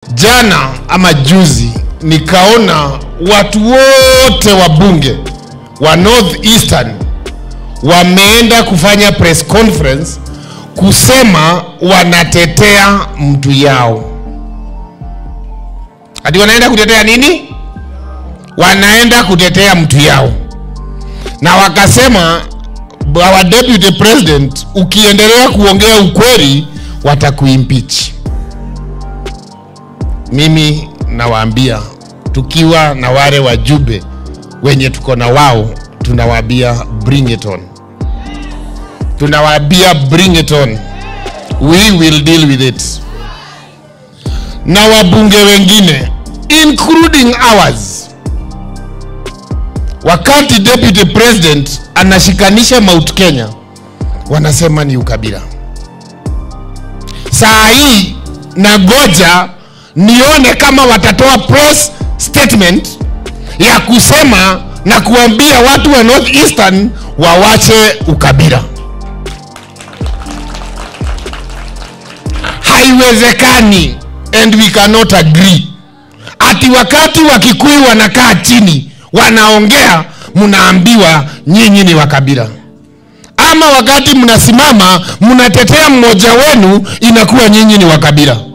Jana ama juzi nikaona watu wote wa bunge wa North Eastern wameenda kufanya press conference kusema wanatetea mtu yao. Ati wanaenda kutetea nini? Wanaenda kutetea mtu yao, na wakasema our deputy president, ukiendelea kuongea ukweli watakuimpeach. Mimi nawaambia tukiwa na wale wajumbe wenye tuko na wao, tunawaambia bring it on, tunawaambia bring it on, we will deal with it. Na wabunge wengine including ours, wakati deputy president anashikanisha Mount Kenya, wanasema ni ukabila. Saa hii nagoja nione kama watatoa press statement ya kusema na kuambia watu wa North Eastern wawache ukabila. Haiwezekani and we cannot agree ati wakati Wakikuyu wanakaa chini wanaongea, mnaambiwa nyinyi ni wakabila, ama wakati mnasimama mnatetea mmoja wenu inakuwa nyinyi ni wakabila.